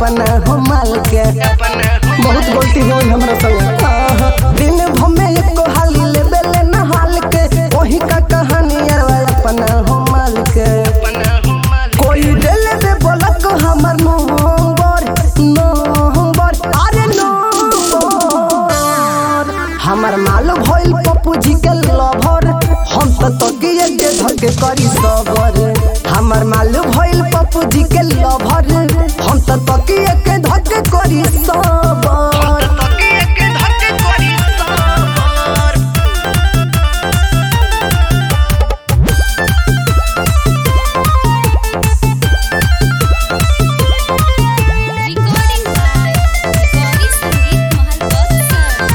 अपना हो माल के बहुत गलती हो हमरा संग आहा, दिन भर में एको हाली ले बेले नहाल के वही का कहानी अरवा अपना हो माल के कोई डेले दे बोलक हमर नंबर नंबर अरे नंबर हमर माल भइल पप्पू जी के लभर हम त तकिए के धके करी सबर हमर माल भइल पप्पू जी के लभर हम त तकिए के धके करी सबर Recording by Gauri Sangeet Mahal Baksar.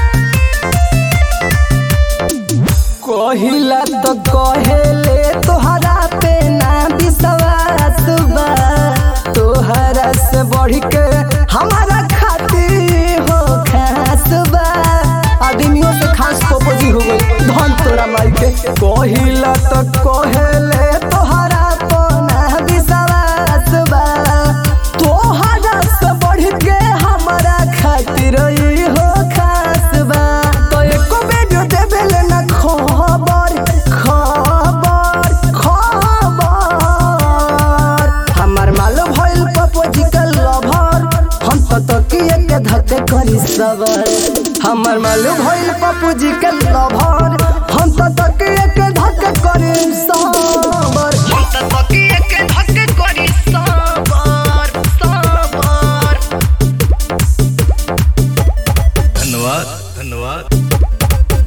कहिला तो कहेले तोहरा पे ना विश्वास बा तोहरा से बढ़ के हमारा खातिर हो खास बा आदमियों से खास पोपोजी हो गई धन तोरा माई के कहिला तो कहेले तोहरा पे ना विश्वास बा तोहरा से बढ़ के हमारा खातिर ई हो खास बा तो एको वीडियो देबेले ना खबर खबर खबर हमर माल भइल पपोजी के लभर हम तो तकिए के धके करी सबर हमर माल भइल पपोजी के लभर हम तो तकिए के धके करी सबर धन्यवाद धन्यवाद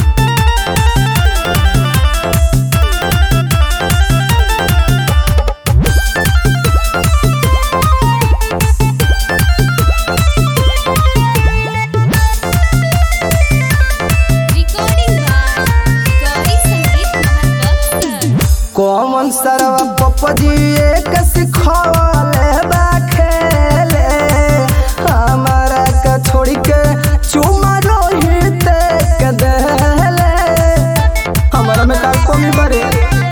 Recording by Gauri Sangeet Mahal Baksar. कौन सरवा पपजी एक सिखवले बा खेले हमारा के छोड़ के चुमा रोहित के देले हमारा में का कमी बरे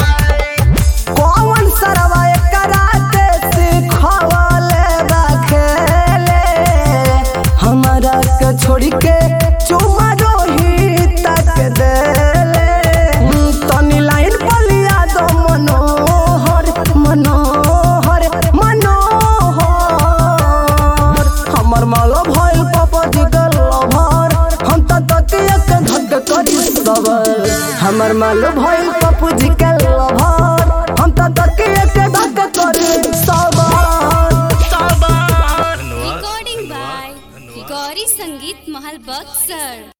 कौन सरवा एक राते सिखवले बा खेले हमारा के छोड़ के चुमा रोहित के देले तनी लाइन बलिया दो मनोहर मनोहर मनोहर हमर मालो भइल पापा जी के लभर हम त तकिया के धक करी सबर हमर मालो भइल पप्पू जी के लभर हम त तकिया के धक करी सबर धन्यवाद Recording by Gauri Sangeet Mahal Baksar.